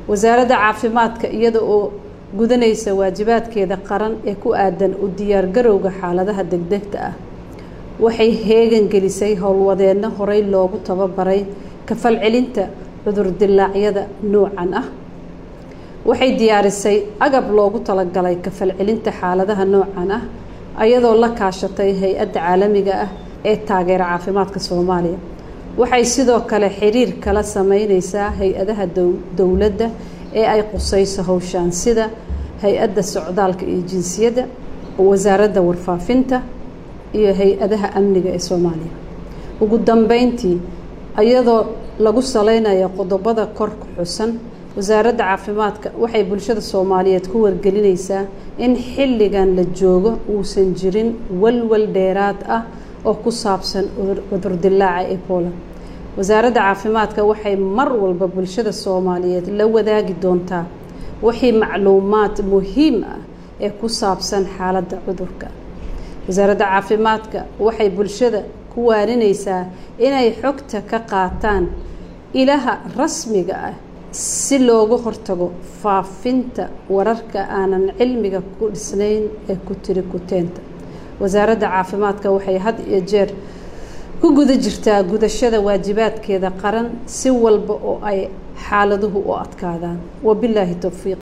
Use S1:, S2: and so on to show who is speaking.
S1: wasaaradda caafimaadka iyada oo gudanaysa waajibaadkeeda qaran ee ku aadan u diyaargarowga xaaladaha degdegta ah waxay heegan gelisay howlwadeenno horey loogu tababaray kafalcelinta cudurdilaacyada noocan ah waxay diyaarisay agab loogu talagalay kafalcelinta xaaladaha noocan ah ayadoo la kaashatay hay-adda caalamiga ah ee taageera caafimaadka soomaaliya waxay sidoo kale xiriir kala sameyneysaa hay-adaha dowladda ee ay qusayso howshaan sida hay-adda socdaalka iyo jinsiyadda wasaaradda warfaafinta iyo hay-adaha amniga ee soomaaliya ugu dambeyntii iyadoo lagu saleynayo qodobada kor ku xusan wasaaradda caafimaadka waxay bulshada soomaaliyeed ku wargelinaysaa in xilligan la joogo uusan jirin walwal dheeraad ah oo ku saabsan cudurdilaaca ebola wasaaradda caafimaadka waxay mar walba bulshada soomaaliyeed la wadaagi doontaa wixii macluumaad muhiim ah ee ku saabsan xaaladda cudurka wasaaradda caafimaadka waxay bulshada ku waaninaysaa inay xogta ka qaataan ilaha rasmiga ah si looga hortago faafinta wararka aanan cilmiga ku dhisnayn ee ku tiri kuteenta wasaaradda caafimaadka waxay had iyo jeer ku guda jirtaa gudashada waajibaadkeeda qaran si walba oo ay xaaladuhu u adkaadaan wabilaahi towfiiq